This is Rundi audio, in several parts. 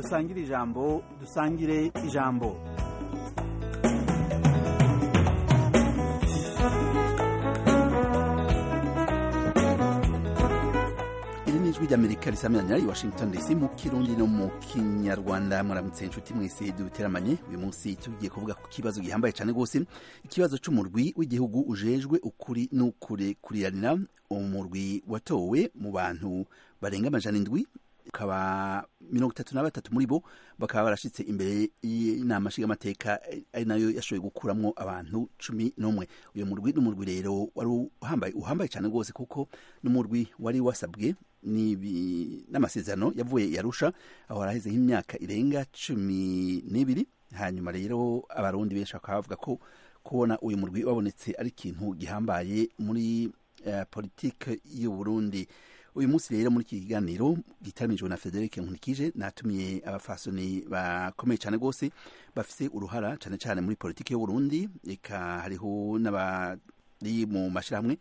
dusangire ijambo dusangire ijambo iri ni ijwi ry'amerika risamiranyira i washington dc mu kirundi no mu kinyarwanda muramutse inshuti mwese duteramanye uyu munsi tugiye kuvuga ku kibazo gihambaye cyane rwose ikibazo c'umurwi w'igihugu ujejwe ukuri n'ukurekuriranira umurwi watowe mu bantu barenga amajana indwi ukaba mirongo itatu na batatu muri bo bakaba barashitse imbere y'inama nshingamateka ari nayo yashoboye gukuramwo abantu cumi n'umwe uyu murwi n'umurwi rero wari uhambaye uhambaye cyane rwose kuko n'umurwi wari wasabwe n'amasezerano yavuye yarusha aho haraheze nk'imyaka irenga cumi n'ibiri hanyuma rero abarundi benshi bakaba bavuga ko kubona uyu murwi wabonetse ari ikintu gihambaye muri uh, politike y'u Burundi uyu munsi rero muri iki kiganiro gitaramijwe na Frederic Nkulikije natumiye abafasoni bakomeye cyane rwose bafise uruhara cyane cyane muri politike y'u Burundi eka hariho n'abari mu mashirahamwe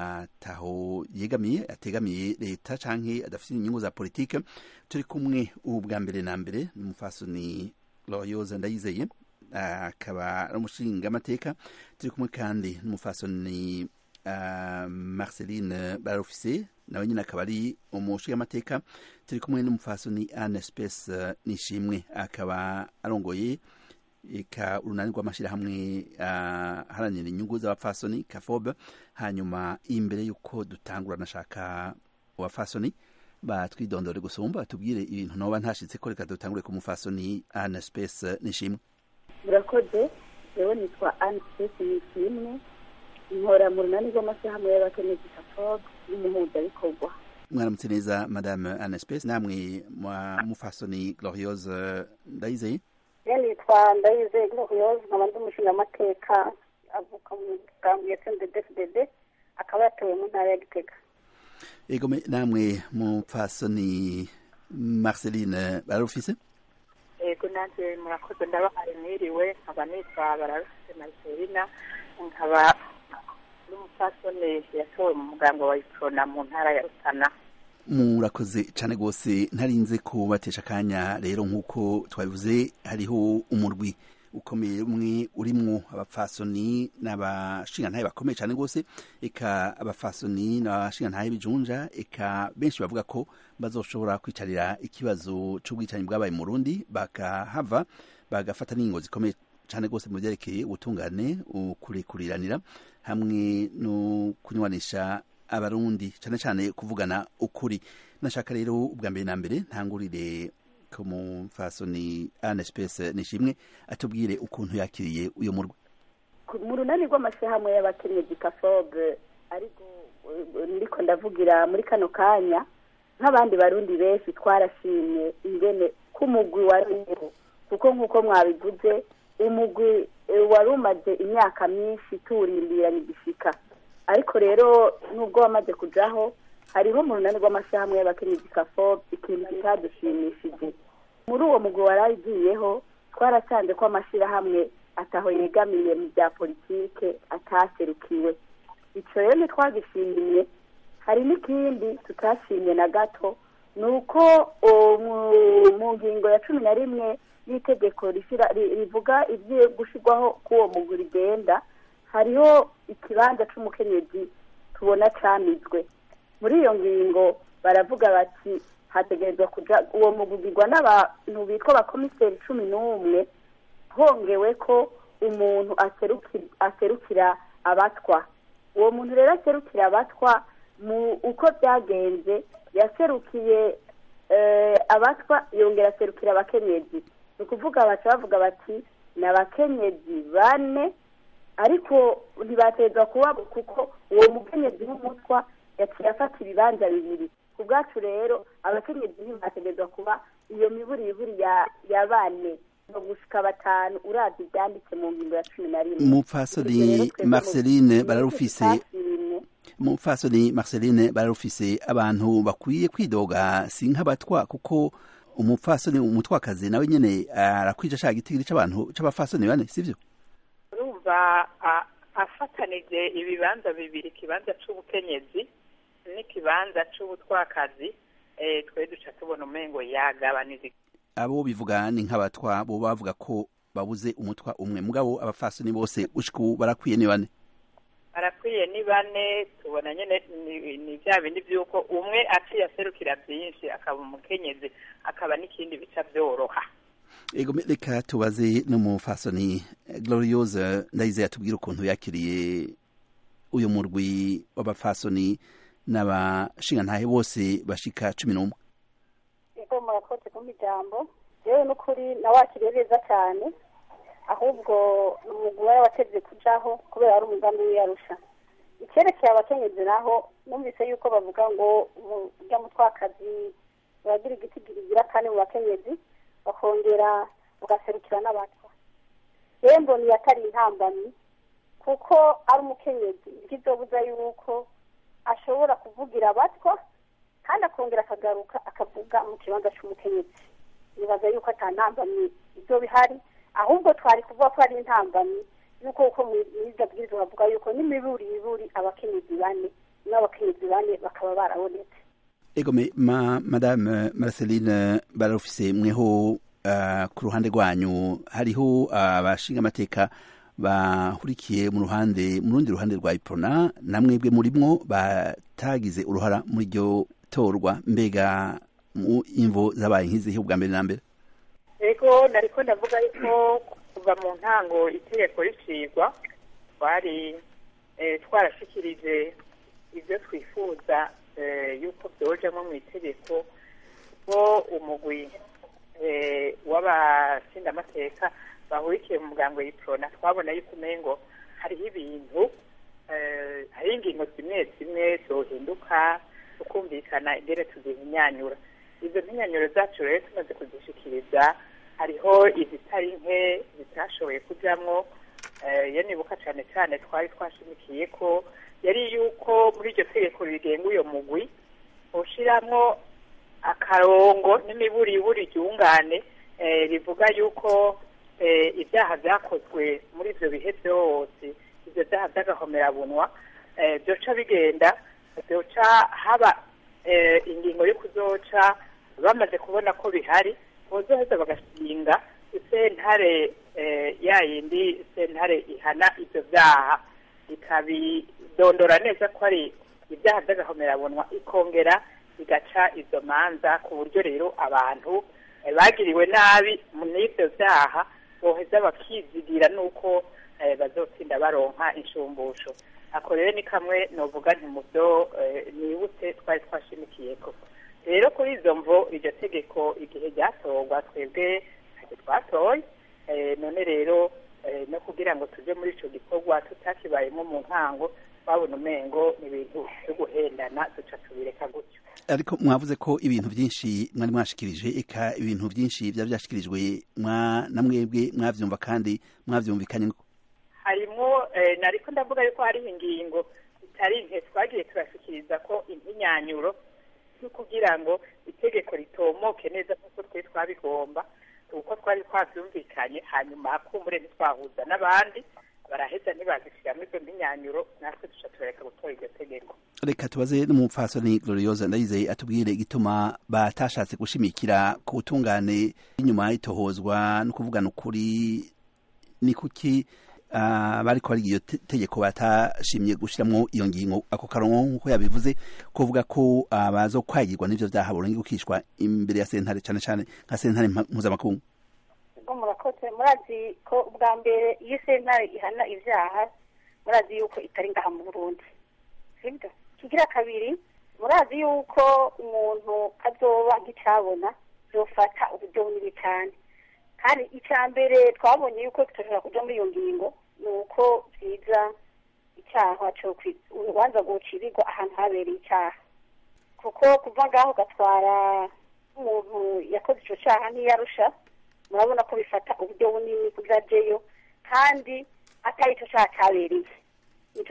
ataho yegamiye ategamiye leta canke adafite inyungu za politike turi kumwe ubu bwa mbere na mbere n'umufasoni Loyoza Ndayizeye akaba ari umushinga amateka turi kumwe kandi n'umufasoni uh, Marceline Barofise nawe nyine akaba ari umushinga amateka turi kumwe n'umufasoni Anne Space uh, Nishimwe akaba arongoye eka urunani rw'amashyirahamwe aharanira uh, inyungu z'abafasoni kafobe hanyuma imbere y'uko dutangura nashaka abafasoni batwidondore gusumba batubwire ibintu noba ntashitse ko reka dutangure ku mufasoni Anne Space Nishimwe murakoze yewe nitwa Anne Space Nishimwe nkora mu runani rw'amashyirahamwe y'abakenyezi kafobe n'umuhuzabikorwa mwaramutse neza madame Anne Space namwe mufasoni Gloriose Ndayizeye nitwa ndayizeye gloriose nkaba ndi umushingamateka avuka mu mugambi ya cndfdd akaba yatowe mu ntara ya gitega ego namwe mupfasoni marceline bararufise ego nanjye murakoze ndabahaye mwiriwe nkaba nitwa bararufise marcelina nkaba n'umupfasoni yatowe mu mugambi wa iprona mu ntara ya rutana murakoze cyane rwose ntarinze kubatesha akanya rero nk'uko twabivuze hariho umurwi ukomeye umwe urimwo abapfasoni n'abashingantahe bakomeye cyane rwose eka abapfasoni n'abashingantahe bijunja eka benshi bavuga ko bazoshobora kwicarira ikibazo cy'ubwicanyi bwabaye mu Burundi bakahava bagafata n'ingo zikomeye cyane rwose mu byerekeye ubutungane ukurekuriranira hamwe no kunywanisha abarundi cyane cyane kuvugana ukuri nashaka rero ubwa mbere na mbere ntangurire ku mufasoni Anne Space nishimwe atubwire ukuntu yakiriye uyu murwa mu runani rw'amashyirahamwe y'abakenyezi kafobe ariko ndiko ndavugira muri kano kanya nk'abandi barundi benshi twarashimye ingene k'umugwi wariho kuko nk'uko mwabivuze umugwi wari umaze imyaka myinshi tuwurindiranye igishika ariko rero nubwo wamaze kujaho hariho mu runani rw'amashyirahamwe y'abakenyezi kafobe ikintu kitadushimishije muri uwo mugwi waragiyeho twarasanze ko amashyirahamwe ataho yegamiye mu bya politike ataserukiwe icyo rero ntitwagishimiye hari n'ikindi tutashimye na gato ni uko mu ngingo ya cumi na rimwe y'itegeko rivuga ibyo gushyirwaho k'uwo mugwi rigenda hariho ikibanza cy'umukenyezi tubona camizwe muri iyo ngingo baravuga bati hategerezwa kuja uwo mugugirwa n'abantu bitwa abakomiseri cumi n'umwe hongewe ko umuntu aserukira abatwa uwo muntu rero aserukira abatwa mu uko byagenze yaserukiye abatwa yongera aserukira abakenyezi ni ukuvuga baca bavuga bati ni abakenyezi bane ariko ntibatezwa kuba kuko uwo mukenyezi w'umutwa yaciye afata ibibanza bibiri ku bwacu rero abakenyezi ntibategerezwa kuba iyo miburi iburi ya bane no gushika batanu uravye ivyanditse mu ngingo ya cumi na rimwe mupfasoni marceline bararufise mupfasoni marceline bararufise abantu bakwiye kwidoga si nk'abatwa kuko umupfasoni umutwakazi nawe nyene arakwija ashaka igitigiri c'abantu c'abafasoni bane sivyo urumva afatanije ibibanza bibiri ikibanza c'ubukenyezi n'ikibanza c'ubutwakazi twe duca tubona umengo yagabanije abo bivuga ni nk'abatwa bo bavuga ko babuze umutwa umwe mugabo abafasoni bose gushika ubu barakwiye ni bane barakwiye ni bane tubona nyene ni- ni bya bindi by'uko umwe aciye aserukira byinshi akaba umukenyezi akaba n'ikindi bica byoroha ego me- reka tubaze n'umufasoni eh, gloriose ndayizeye atubwire ukuntu yakiriye uyu murwi w'abafasoni n'abashingantahe bose bashika cumi n'umwe ego murakoze kumpa ijambo yewe n'ukuri nawakiriye neza cyane ahubwo ni umugwi wari wateze kujaho kubera ari umugambi w'iyarusha icyerekeye abakenyezi naho numvise yuko bavuga ngo urya mutwakazi baragira igiti girigira kane mu bakenyezi bakongera bagaserukira n'abatwa yewe mbona atari intambamyi kuko ari umukenyezi bwizobuza yuko ashobora kuvugira abatwa kandi akongera akagaruka akavuga mu kibanza cy'umukenyezi nibaza yuko atantambamyi ibyo bihari ahubwo twari kuvuga ko ari intambamyi yuko uko mwiza bwiza bavuga yuko n'imiburi iburi abakenyezi bane n'abakenyezi bane bakaba barabonetse ego me, ma, madame marceline barufise mweho uh, ku ruhande rwanyu hariho abashinga amateka bahurikiye mu ruhande mu rundi ruhande rwa iprona namwebwe murimwo batagize uruhara muri iryo torwa mbega mu imvo zabaye nk'izihe ubwa mbere na mbere ego nariko ndavuga yuko kuva mu ntango itegeko ricigwa twari eh, twarashikirije ibyo twifuza eh, yuko byojamwo mu itegeko ko umugwi eh, w'abashingamateka bahurikiye mu muryango y'iprona twabona yuko umengo hariho ibintu eh, hariho ingingo zimwe zimwe zohinduka tukumvikana ingene tuzihinyanyura izo mpinyanyuro zacu rero tumaze kuzishikiriza hariho izitari nke zitashoboye kujamwo eh, iyo nibuka cane cane twari twashimikiye ko yari yuko muri iryo tegeko rigenga uyo mugwi ushiramwo akarongo n'imiburiburi ryungane eh, rivuga yuko eh, ibyaha byakozwe muri ivyo bihe byose ivyo byaha by'agahomerabunwa eh, byoca bigenda byoca haba eh, ingingo yo kuzoca bamaze kubona ko bihari bozoheza bagashinga sentare eh, ya yindi sentare ihana ivyo vyaha ikabidondora neza ko ari ibyaha by'agahomerabunwa ikongera igaca izo manza ku buryo rero abantu eh, bagiriwe nabi n'ivyo vyaha boheza bakizigira nuko eh, bazotsinda baronka inshumbusho ako rero ni kamwe novuga nti mu byo eh, nibutse twari twashimikiyeko rero kuri izo mvo iryo tegeko igihe ryatorwa twebwe ntacyo twatoye eh, none rero eh, no kugira ngo tuje muri ico gikorwa tutakibayemo mu ntango twabona umengo ni ibintu vyo guhendana duca tubireka gutyo ariko mwavuze ko ibintu byinshi mwari mwashikirije eka ibintu byinshi byaba byashikirijwe mwa na mwebwe mwavyumva kandi mwavyumvikanye harimwo eh, nariko ndavuga yuko hariho ingingo zitari nke twagiye turashikiriza ko impinyanyuro yo kugira ngo itegeko ritomoke neza nk'uko twe twabigomba uko twari twavyumvikanye hanyuma kumbure ntitwahuza n'abandi baraheza ntibazishiramwo izo mpinyanyuro natwe duca turareka gutora iryo tegeko reka tubaze n'umupfasoni gloriosa ndayizeye atubwire igituma batashatse gushimikira ku butungane inyuma y'itohozwa no kuvugana ukuri ni kuki uh, bariko bariga iyo te- tegeko batashimye gushiramwo iyo ngingo ako karongo nk'uko yabivuze kuvuga ko uh, bazokwagirwa n'ivyo vyaha boronke gukishwa imbere ya sentare cane cane nka sentare mpa- mpuzamakungu ubwo murakoze murazi ko ubwa mbere iyo sentare ihana ibyaha murazi yuko itari ngaha mu burundi sibyo kigira kabiri murazi yuko umuntu azoba nk'icyabona zofata uburyo bunini cyane kandi icya mbere twabonye yuko tutashobora kuja muri iyo ngingo ni uko byiza icyaha cyo kwi- urubanza rwocirirwa ahantu habereye icyaha kuko kuva ngaho ugatwara umuntu yakoze icyo cyaha ntiyarusha murabona ko bifata uburyo bunini kugira ajeyo kandi atari icyo cyaha cyabereye nicyo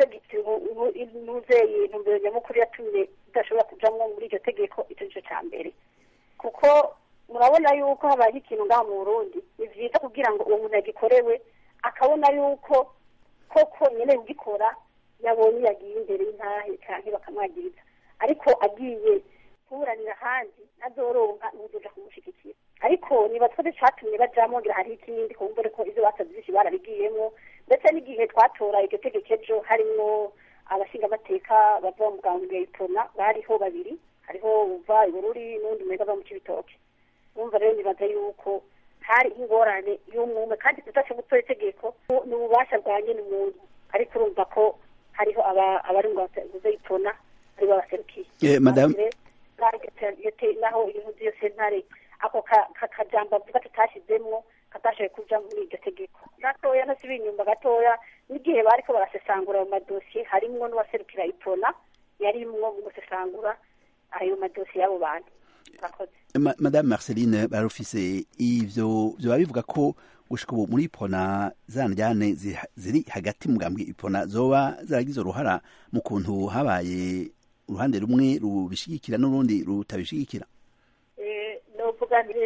nuzeye intumbero nyamukuru yatumye idashobora kujamwo muri iryo tegeko icyo nicyo cya mbere kuko murabona yuko habaye ikintu ngaha mu burundi ni byiza kugira ngo uwo muntu yagikorewe akabona yuko koko nyine ugikora yabonye yagiye imbere y'intahe cyangwa bakamwagiriza ariko agiye kuburanira ahandi nazoronka n'uzoja kumushyigikira ariko niba twese catumye bajamwo ngira hariho ikindi kumbure ko ivyo basavye vyinshi barabigiyemwo ndetse n'igihe twatora iryo tegeko ejo harimwo abashingamateka bava mu bwambwe itona bariho babiri hariho uva ibururi n'undi mwega ava mu cibitoke urumva rero nibaza yuko hari ingorane y'umwume kandi tudashe gutora itegeko ni ububasha bwa nyene umuntu ariko urumva ko hariho abari ngo baze itona aribo baserukiye Eh, madame naho iyo sentare ako kajambo avuga tutashizemwo katashoboye kuja muri iryo tegeko gatoya ntasibe inyumba gatoya n'igihe bariko barasesangura ayo madosiye harimwo n'uwaserukira ipona yarimwo mu gusesangura ayo madosiye y'abo bantu murakoze Ma- madame marceline barufise ivyo vyoba bivuga ko gushika ubu muri ipona za njyane zi- ziri hagati mugambwe ipona zoba zaragize uruhara mu kuntu habaye uruhande rumwe rubishigikira n'urundi rutabishigikira Eh, novuga nti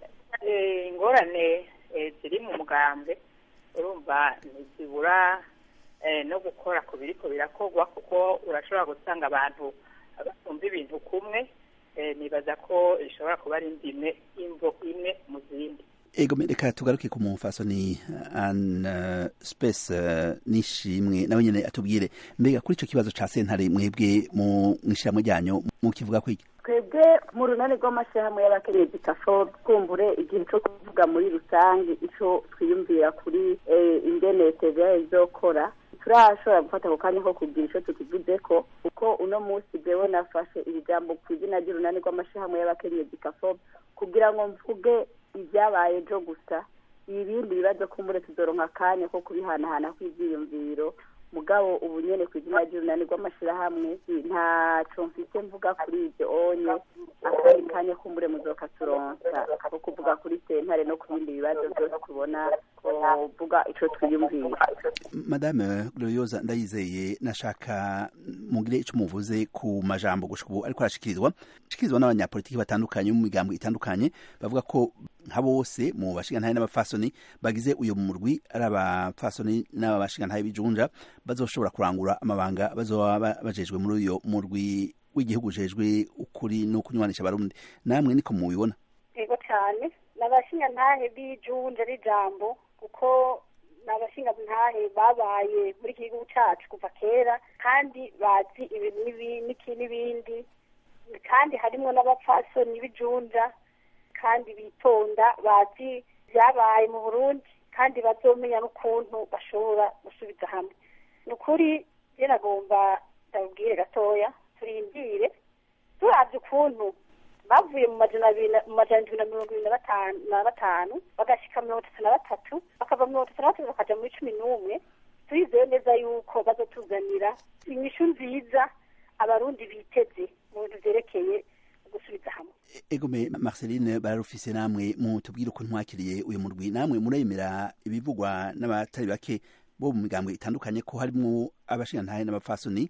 eh, ingorane eh, ziri mu mugambwe urumva ntizibura eh, no gukora ku biriko birakorwa kuko urashobora gusanga abantu batumva ibintu kumwe eh, nibaza ko ishobora kuba ari indime imvo imwe mu zindi ego me- reka tugaruke ku mufasoni an uh, space uh, nishimwe nawe nyene atubwire mbega kuri ico kibazo ca sentare mwebwe mu mwishirahamwe ryanyu mukivuga kwiki twebwe mu runani rw'amashyirahamwe y'abakenyezi kafo twumbure igihe cyo kuvuga muri rusange icyo twiyumvira kuri eh, ingene tva izokora turashobora gufata ako kanya ko kugira icyo tukivuze ko kuko uno munsi jewe nafashe iri jambo ku izina ry'urunani rw'amashyirahamwe y'abakenyezi kafo kugira ngo mvuge ibyabaye ejo gusa ibindi bibazo kumbure tuzoronka akanya ko kubihanahana kw'ivyiyumviro mugabo ubu nyene ku izina ry'urunani rw'amashirahamwe ntaco mfise mvuga kuri ivyo onye akandi kanya kumbure muzoka turonsa ko kuvuga kuri sentare no ku bindi bibazo vyose tubona kuvuga ico twiyumvira madame gloriosa ndayizeye nashaka mugire ico muvuze ku majambo gushika ubu ariko arashikirizwa ashikirizwa n'abanyapolitiki batandukanye mu migambo itandukanye bavuga ko nka bose mu bashingantahe n'abafasoni bagize uyo murwi ari abafasoni n'abashingantahe b'ijunja bazoshobora kurangura amabanga bazoba ba- bajejwe muri uyo murwi w'igihugu ujejwe ukuri no kunywanisha abarundi namwe niko mubibona yego cyane ni abashingantahe b'ijunja n'ijambo kuko ni abashingantahe babaye muri iki gihugu cyacu kuva kera kandi bazi ibintu n'ibi- n'iki n'ibindi kandi harimo n'abapfasoni b'ijunja kandi bitonda bazi ibyabaye mu burundi kandi bazomenya n'ukuntu bashobora gusubiza hamwe ni ukuri njye nagomba ndabubwire gatoya turindire turavye ukuntu bavuye mu majana abiri na- mu majana indwi na mirongo ibiri na batanu na batanu bagashika mirongo itatu na batatu bakava mirongo itatu na batatu bakaja muri cumi n'umwe turizeye neza yuko bazotuzanira inyishu nziza abarundi biteze mu bintu vyerekeye gusubiza hamwe egome marceline bararufise namwe mutubwire ukuntu mwakiriye uyu murwi namwe muremera ibivugwa n'abatari bake bo mu migambwe itandukanye ko harimwo abashingantahe n'abapfasoni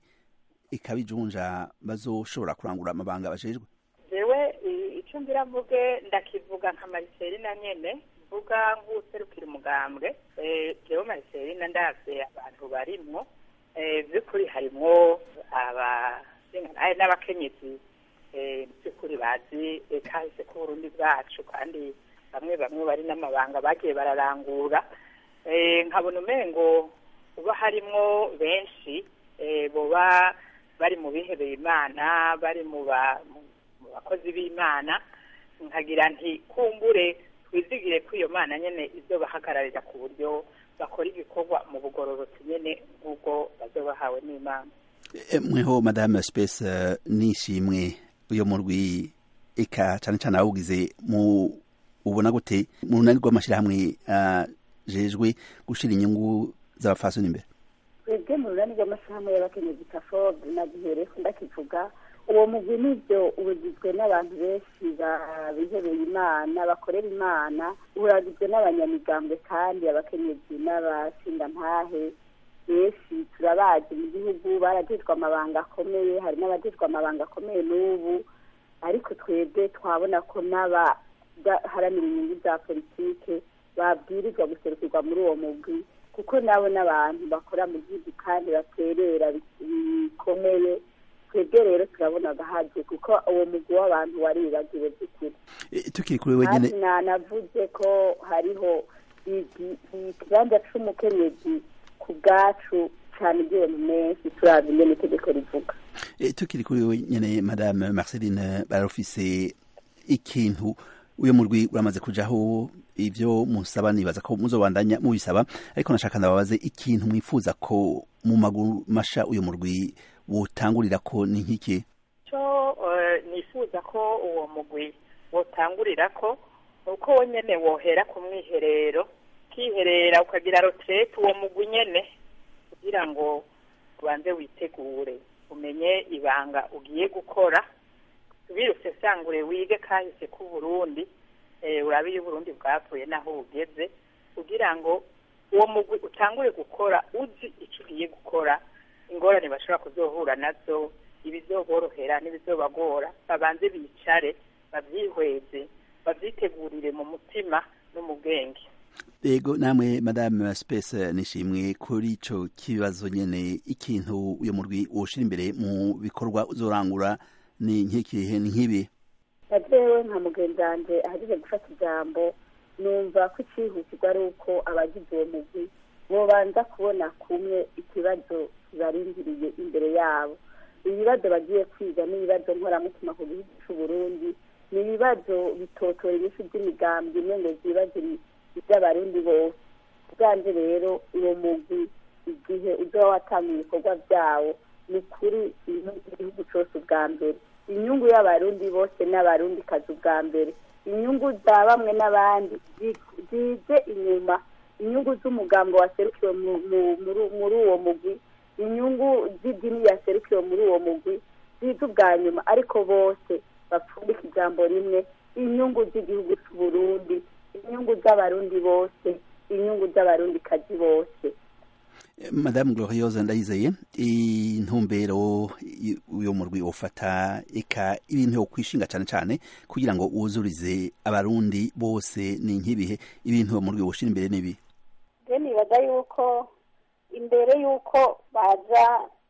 ikabijunja bazoshobora kurangura amabanga bajejwe jewe i- ico ngira mvuge ndakivuga nka mariselina nyene mvuga nk'uwuserukira umugambwe Eh, jewe mariselina ndavye abantu barimwo Eh, vy'ukuri harimwo abashingantahe n'abakenyezi eh, by'ukuri bazi eh, kahise k'uburundi bwacu kandi bamwe bamwe bari n'amabanga bagiye bararangura Eh, nkabona umengo uba harimwo benshi eh, boba bari mu bihebeye imana bari mu ba- mu- mu bakozi b'imana nkagira nti kumbure twizigire ko iyo mana nyene izobahagararira ku buryo bakora igikorwa mu bugororotsi nyene nk'ubwo bazoba bahawe n'imana E, mweho madame space eh, nishimwe uyo murwi eka cane cane awugize mu ubona gute mu runani rw'amashirahamwe ajejwe gushira inyungu z'abapfasoni imbere twebwe mu runani rw'amashyirahamwe y'abakenyezi kafo nagihere ndakivuga uwo mugwi nivyo ugizwe n'abantu benshi ba- bihebeye imana bakorera imana uragizwe n'abanyamigambwe kandi abakenyezi n'abashingantahe benshi turabazi mu gihugu baragirwa amabanga akomeye hari n'abagirwa amabanga akomeye n'ubu ariko twebwe twabona ko n'abaharanira inyungu za politike babwirizwa guserukirwa muri uwo mugwi kuko nabo n'abantu bakora mu gihugu kandi baterera bi- bikomeye twebwe rero rero turabona agahaje kuko uwo mugwi w'abantu waribagiwe by'ukuri tukiri kuri we nyine nanavuze ko hariho ikibanza c'umukenyezi ku bwacu cyane igihe mu menshi turabye ingene itegeko rivuga tukiri kuri we nyine madame marceline barafise ikintu uyo murwi uramaze kujaho ivyo musaba nibaza ko muzobandanya mubisaba ariko nashaka ndababaze ikintu mwifuza ko mu maguru masha uyo murwi wotangurira ko ni nk'iki cyo nifuza ko uwo mugwi wotangurira ko uko wo nyene wohera ku mwiherero ukiherera ukagira roterete uwo mugwi nyene kugira ngo ubanze witegure umenye ibanga ugiye gukora wirutse sangure wige kahise ku Burundi urabe iyo Burundi bwavuye naho bugeze kugira ngo uwo mugwi utangure gukora uzi icyo ugiye gukora ingorane bashobora kuzohura nazo ibizoborohera n'ibizobagora babanze bicare babyihweze babyitegurire mu mutima no mu bwenge yego namwe madame space nishimwe kuri ico kibazo nyene ikintu uyo murwi woshira imbere mu bikorwa uzorangura ni nk'ikihe ni nk'ibi najewe nka mugenzi wanje ahejeje gufata ijambo numva ko icihutirwa ari uko abagize uwo mugwi bobanza kubona kumwe ikibazo kibarindiriye imbere yabo ibibazo bagiye kwiga n'ibibazo nkoramutima ku gihugu c'uburundi ni ibibazo bitotora inyishu by'imigambi imwe ngo zibazo iby'abarundi bose ubwanje rero uwo mugwi igihe uzoba watanga ibikorwa vyawo ni ukuri igihugu cose ubwa mbere inyungu y'abarundi bose n'abarundi kazi ubwa mbere inyungu za bamwe n'abandi zije inyuma inyungu z'umugambo waserukiwe muri uwo mugwi inyungu z'idini yaserukiwe muri uwo mugwi zize ubwa nyuma ariko bose bapfundika ijambo rimwe inyungu z'igihugu c'uburundi inyungu z'abarundi bose inyungu z'abarundi kazi bose madame glorieuse ndayizeye intumbero uyo murwi ufata eka ibintu yo kwishinga cyane cyane kugira ngo wuzurize abarundi bose ni nk'ibihe ibintu uwo murwi woshira imbere n'ibi je nibaza yuko imbere yuko baza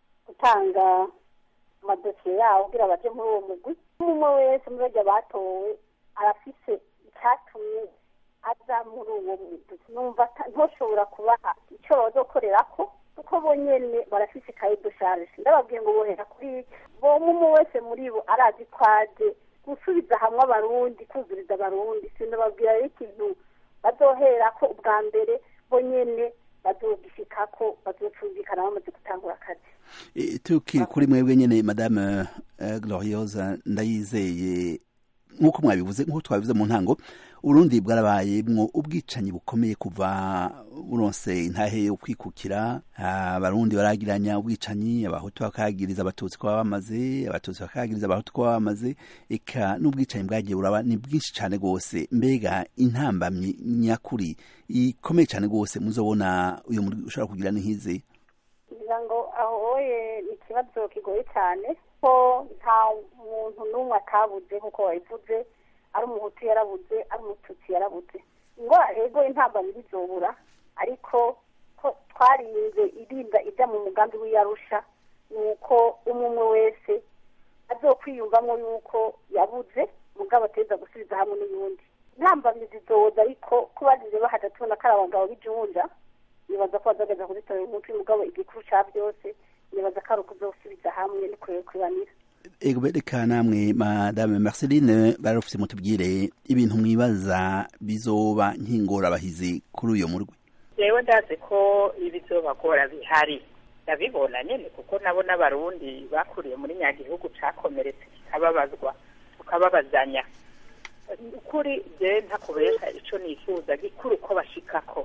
gutanga amadosiye yabo kugira baje muri uwo mugwi umwe wese muri barya batowe arafise icyatumye aza muri uwo mugwi numva ntoshobora kubaha icyo bazokorerako kuko bo nyene barafise kaye dosharge ndababwiye ngo bohera kuri bomwe umwe wese muri bo arazi ko aje gusubiza hamwe abarundi kuzuriza abarundi sinababwira rero ikintu bazoherako ubwa mbere bo nyene bazogishikako bazocumvikana bamaze gutangura akazi tukiri kuri mwebwe nyene madame glorieuse ndayizeye nk'uko mwabivuze nk'uko twabivuze mu ntango urundi bwarabayemwo ubwicanyi bukomeye kuva buronse intahe yo kwikukira abarundi baragiranya ubwicanyi abahutu bakagiriza abatutsi ko bamaze abatutsi bakagiriza abahutu ko bamaze eka n'ubwicanyi bwagiye buraba ni bwinshi cyane rwose mbega intambamyi nyakuri ikomeye cyane rwose muzobona uyu muri ushobora kugira n'ihizi kugira ngo ahoye ni ikibazo kigoye cyane ko nta muntu n'umwe atabuze nk'uko wabivuze ari umuhutu yarabuze ari umututsi yarabuze ngo ego intambamyi bizobura ariko ko twarinze irinda ijya mu mugambi w'iyarusha ni uko umwe umwe wese azokwiyumvamo yuko yabuze mugabo ateza gusubiza hamwe n'uyundi intambamyi zizoza ariko ko bagize bahaja tubona ko ari abagabo b'ijunja nibaza ko bazageza kuzitorera umuti mugabo igikuru ca byose nibaza ko ari ukuzosubiza hamwe no kurebanira ego bereka namwe madame marceline barafise mutubwire ibintu mwibaza bizoba nk'ingorabahizi kuri uyo murwi jewe ndazi ko ibizobagora bihari ndabibona nyene kuko nabo n'abarundi bakuriye muri nyagihugu cakomeretse kikababazwa tukababazanya ukuri je ntakubesha ico nifuza gikuru ko bashikako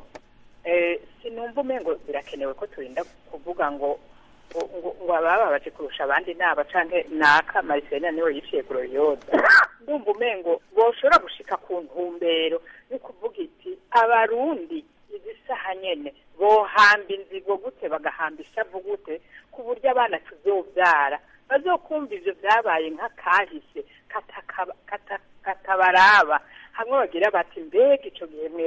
sinumva umengo birakenewe ko turinda kuvuga ngo ngo abababaje kurusha abandi naba canke naka mariselina niwe yiciye gloriosa ndumva umengo boshobora gushika ku ntumbero yo kuvuga iti abarundi izi saha nyene bohamba inzigo gute bagahamba ishavu gute ku buryo abana tuzovyara bazokumva ivyo vyabaye nk'akahise katabaraba hamwe bagira bati mbega ico gihe mwebwe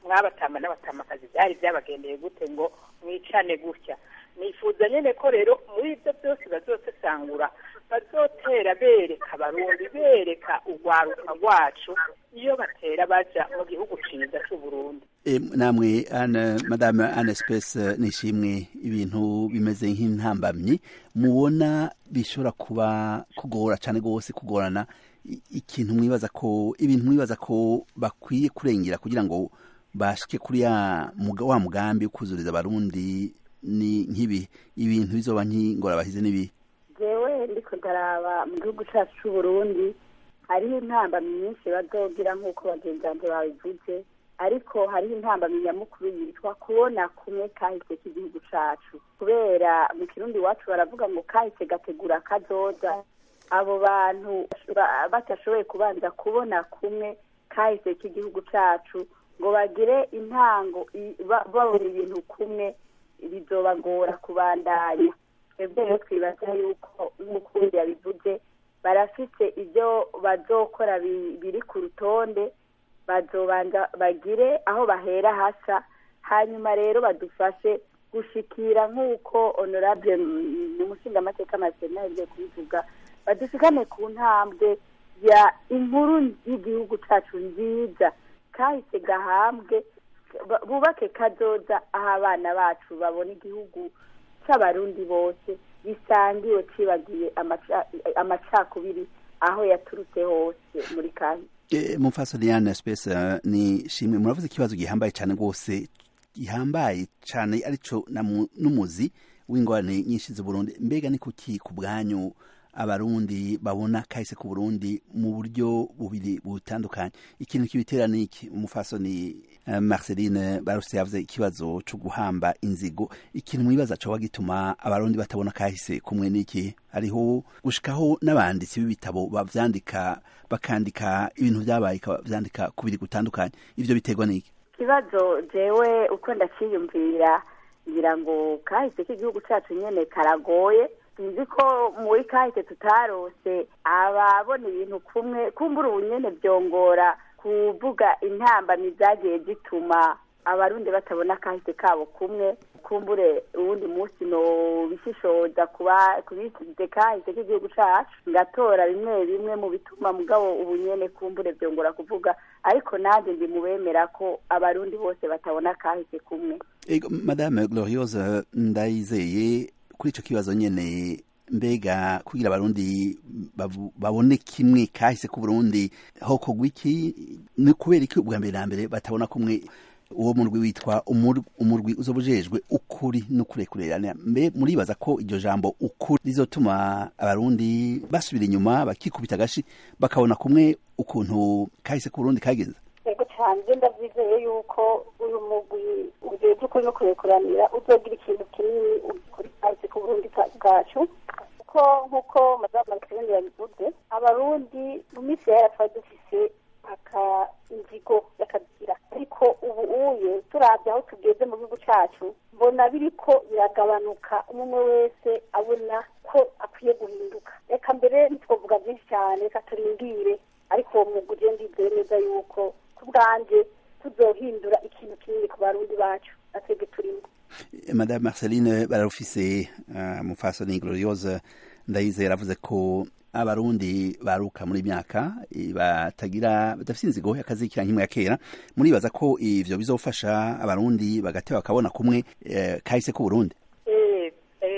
mwabatama n'abatamakazi byari byabagendeye gute ngo mwicane gutya nifuza nyine ko rero muri ibyo byose bazosesangura bazotera bereka abarundi bereka urwaruka rwacu iyo batera baja mu gihugu ciza c'uburundi E, namwe ana madame Anne Space nishimwe ibintu bimeze nk'intambamyi mubona bishobora kuba kugora cyane gose kugorana i- ikintu mwibaza ko ibintu mwibaza ko bakwiye kurengera kugira ngo bashike kuri ya muga, wa mugambi wo kuzuriza abarundi ni nk'ibi ibintu bizoba nk'ingorabahize n'ibi jewe ndiko ndaraba mu gihugu cacu c'uburundi hariho intambamyi nyinshi bazogira nk'uko bagenzi banje babivuze ariko hariho intambamyi nyamukuru yitwa kubona kumwe kahise k'igihugu cacu kubera mu kirundi iwacu baravuga ngo kahise gategura kazoza abo bantu ba- batashoboye kubanza kubona kumwe kahise k'igihugu cacu ngo bagire intango i- ba- babona ibintu kumwe bizobagora kubandanya twebwe rero twibaza yuko nk'ukundi yabivuze barafite ibyo bazokora bi- biri ku rutonde bazobanza bagire aho bahera hasa hanyuma rero badufashe gushikira nk'uko honorable umushingamateka masena yagiye kubivuga badushikane ku ntambwe ya inkuru y'igihugu cacu nziza kahise gahambwe ba- bubake kazoza aho abana bacu babona igihugu c'abarundi bose gisangiwe cibagiye amaca- amacakubiri aho yaturutse hose muri kahise E, mumfaso Diane Space uh, ni shimwe muravuze ikibazo gihambaye cyane rwose gihambaye cyane arico namu- n'umuzi w'ingorane nyinshi z'u Burundi mbega ni kuki ku bwanyu abarundi babona kahise ku Burundi mu buryo bubiri butandukanye ikintu kibitera ni iki umufaso ni uh, Marceline Baruse yavuze ikibazo cyo guhamba inzigo ikintu mwibaza cyo gituma abarundi batabona kahise kumwe n'iki hariho gushikaho n'abanditsi b'ibitabo bavyandika bakandika ibintu vyabaye vyandika kubiri gutandukanye ivyo biterwa n'iki ikibazo jewe uko ndaciyumvira ngira ngo kahise k'igihugu cacu nyene karagoye sinzi ko muri kahise tutarose ababona ibintu kumwe kumbura ubu nyene vyongora kuvuga intambamyi zagiye zituma abarundi batabona kahise kabo kumwe kumbure uwundi munsi no bishishoza kuba kubisize kahise k'igihugu cacu ngatora bimwe bimwe mu bituma mugabo ubu nyene kumbure vyongora kuvuga ariko nanjye ndi mubemera ko abarundi bose batabona kahise kumwe Ego, madame gloriose ndayizeye kuri ico kibazo nyene mbega kugira abarundi bavu- babone kimwe kahise ku burundi hokorwa iki ni kubera iki ubwa mbere na mbere batabona kumwe uwo murwi witwa umur- umurwi uzoba ujejwe ukuri n'ukurekurerana mbe muribaza ko iryo jambo ukuri rizotuma abarundi basubira inyuma bakikubita agashi bakabona kumwe ukuntu kahise ku burundi kagenze yego cyane njye ndabyizeye yuko uyu mugwi ugiye by'ukuri no kurekuranira uzogira ikintu kinini kuri kahise ku burundi ka- bwacu kuko nk'uko madamu marceline yabivuze abarundi mu minsi yera twari dufise aka inzigo y'akagira ariko ubu uye turavye aho tugeze mu gihugu cacu mbona biriko biragabanuka umwe wese abona ko akwiye guhinduka reka mbere ntitwovuga byinshi cyane reka turindire ariko uwo mwuga uje ndizeye neza yuko ku bwanje tuzohindura ikintu kinini ku barundi bacu natwebwe turimo madame marceline bararufise uh, mufasoni gloriose ndayizeye aravuze ko abarundi baruka muri myaka eh, batagira badafite inzigo yakazikira nk'imwe ya kera muribaza ko ivyo bizofasha abarundi bagateba bakabona kumwe eh, kahise ku burundi Eh,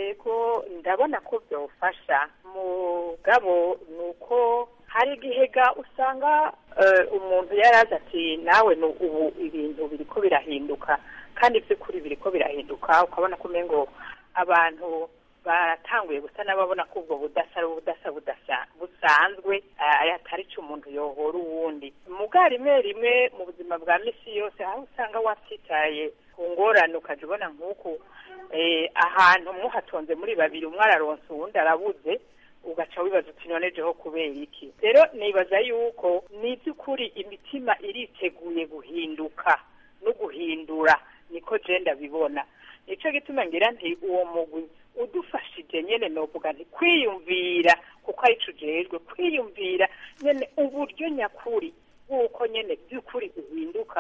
ego ndabona ko byofasha mugabo ni uko hari igihe ga usanga eh, umuntu yarazi ati nawe ni ubu ibintu biriko birahinduka kandi by'ukuri biriko birahinduka ukabona ko umengo abantu baratanguye gusa n'ababona ko ubwo budasa ari ubudasa budasa busanzwe eh, atari cyo umuntu yohora uwundi muga rimwe rimwe mu buzima bwa misi yose aho usanga watitaye ku ngorane ukajya ubona nk'uku eh, ahantu muhatonze muri babiri umwe araronsa uwundi arabuze ugaca wibaza uti none jeho kubera iki rero nibaza yuko ni iby'ukuri imitima iriteguye guhinduka no guhindura niko je ndabibona nico gituma ngira nti uwo mugwi udufashije nyene novuga nti kwiyumvira kuko arico ujejwe kwiyumvira nyene uburyo nyakuri bw'uko nyene by'ukuri uhinduka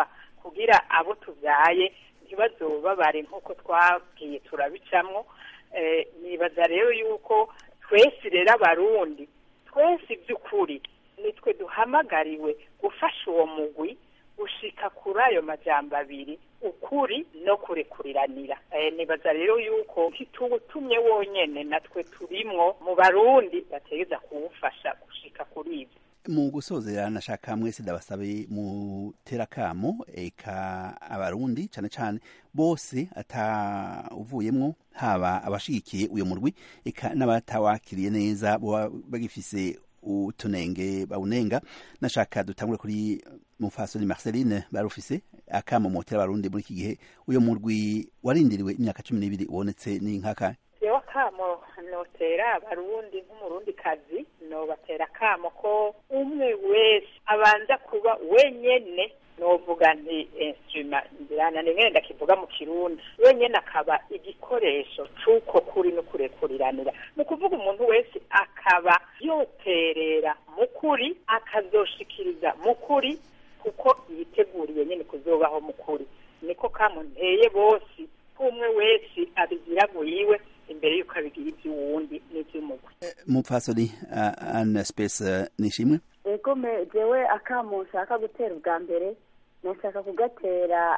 kugira abo tubyaye ntibazobabare nk'uko twabwiye turabicamwo nibaza rero yuko twese rero abarundi twese iby'ukuri nitwe duhamagariwe gufasha uwo mugwi gushika kuri ayo majambo abiri ukuri no kurekuriranira nibaza rero yuko ntituwutumye wonyene natwe turimwo mu barundi bategeza kuwufasha gushika kuri ibyo mu gusozera nashaka mwese ndabasabe mutera kamo eka abarundi cane cane bose atawuvuyemwo haba abashigikiye uyo murwi eka n'abatawakiriye neza boba bagifise utunenge bawunenga nashaka dutangure kuri mufasoni Marceline barufise akamo motera abarundi muri iki gihe uyo murwi warindiriwe imyaka cumi n'ibiri ubonetse n'inkaka jewe akamo notera abarundi nk'umurundi kazi nobatera akamo ko umwe wese abanza kuba wenyene novuga nti instrument ndirana nimwe ndakivuga mu kirundi wenyene akaba igikoresho c'uko kuri no kurekuriranira ni ukuvuga umuntu wese akaba yoterera mu kuri akazoshikiriza mu kuri kuko yiteguriye nyene kuzobaho mu kuri niko kamo nteye bose umwe wese abigira iwe imbere yuko abigira iby'uwundi n'iby'umugwi mupfasoni ana space nishimwe ego me jewe akamo nshaka gutera ubwa mbere nashaka kugatera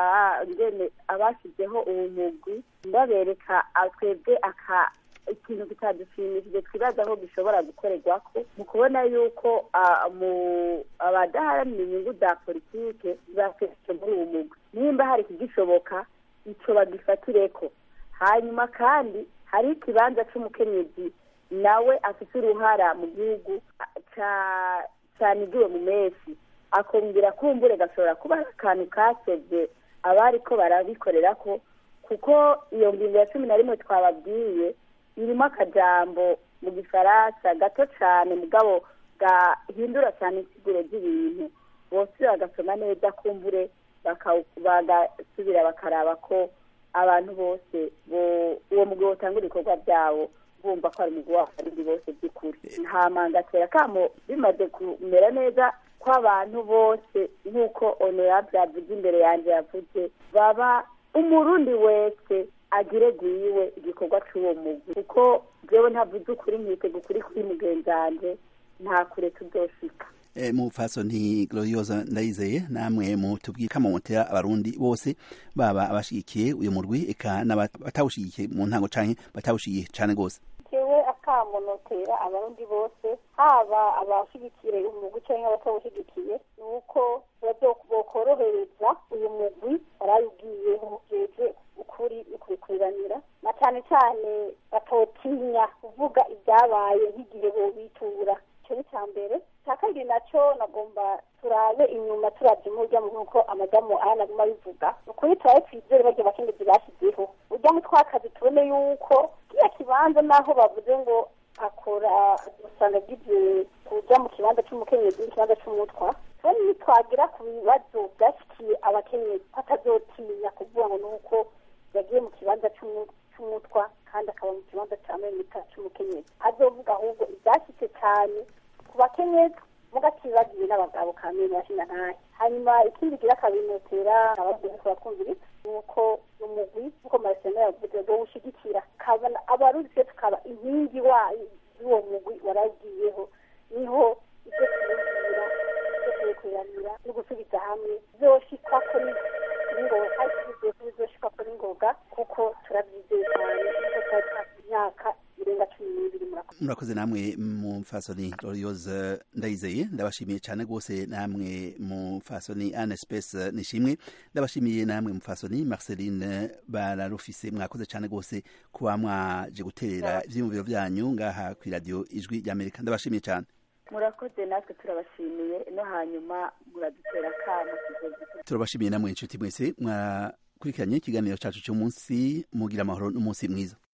abashyizeho uwo mugwi ndabereka twebwe aka ikintu kitadushimishije twibaza aho gishobora gukorerwako mu kubona yuko abadaharanira inyungu za politike bafite muri uwo mugwi nimba hari ikigishoboka icyo bagifatireko hanyuma kandi hari ikibanza cy'umukenyezi nawe afite uruhara mu gihugu cyanigiwe mu menshi akongera kumbure gashobora kuba ari akantu kasebye abari ko barabikorera ko kuko iyo ngingo ya cumi na rimwe twababwiye irimo akajambo mu gifaransa gato cyane mugabo gahindura cyane insiguro z'ibintu bose bagasoma neza kumbure bagasubira bakaraba ko abantu bose uwo mugabo utanga ibikorwa byabo bumva ko ari umugabo w'abarundi bose by'ukuri nta mangatera kamo bimaze kumera neza ko abantu bose nk'uko honorable yavuze imbere yanjye yavuze baba umurundi wese agire gwiwe igikorwa cy'uwo mugwi kuko jewe ntavuze ukuri nkitega ukuri kuri mugenzi wanje nta kure tuzoshika mupfaso nti gloriosa ndayizeye namwe mutubwiye kama mutera abarundi bose baba abashigikiye uyu murwi eka n'abatawushigikiye mu ntango canke batawushigiye cane gose jewe akamo notera abarundi bose haba abashigikiye umugwi canke abatawushigikiye ni uko bokorohereza uyu mugwi barayugiyeho jeje ukuri ukurikuriranira na cane cane batotinya kuvuga ibyabaye nk'igihe bobitura icyo ni icya mbere icya kabiri nacyo nagomba turabe inyuma turabye umurya nk'uko amadamu aya naguma abivuga ni ukuri turabe twizere barya abakenyezi bashyizeho urya mu twakazi tubone yuko kiriya kibanza naho bavuze ngo akora usanga agiye kuja mu kibanza c'umukenyezi n'ikibanza c'umutwa tubone nitwagira ku bibazo byashyikiye abakenyezi batazotinya kuvuga ngo ni uko yagiye mu kibanza c'umutwa kandi akaba mu kibanza ca memita c'umukenyezi azovuga ahubwo ibyashyitse cyane ku bakenyezi mugakibagiye n'abagabo kamene bashinga ntahe hanyuma ikindi gira kabinotera abagiye kubakumviriza ni uko umugwi nk'uko marasena yavuze ngo ushigikira kabona abarundi twe tukaba inkingi wayo y'uwo mugwi waragiyeho niho ibyo kumubwira ibyo kubikiranira no gusubiza hamwe zoshikako n'ingoga bizoshikako n'ingoga kuko turabyizeye cyane kuko twari twafi imyaka irenga cumi n'ibiri murakoze murakoze namwe mufasoni gloriosa ndayizeye ndabashimiye cyane rwose namwe mufasoni ane space nishimwe ndabashimiye namwe mufasoni marceline bararufise mwakoze cyane rwose kuba mwaje guterera ivyiyumviro vyanyu ngaha ku radio ijwi ry'amerika ndabashimiye cyane murakoze natwe turabashimiye no hanyuma muradutera akamo turabashimiye namwe inshuti mwese mwakurikiranye ikiganiro cacu cy'umunsi mugira amahoro n'umunsi mwiza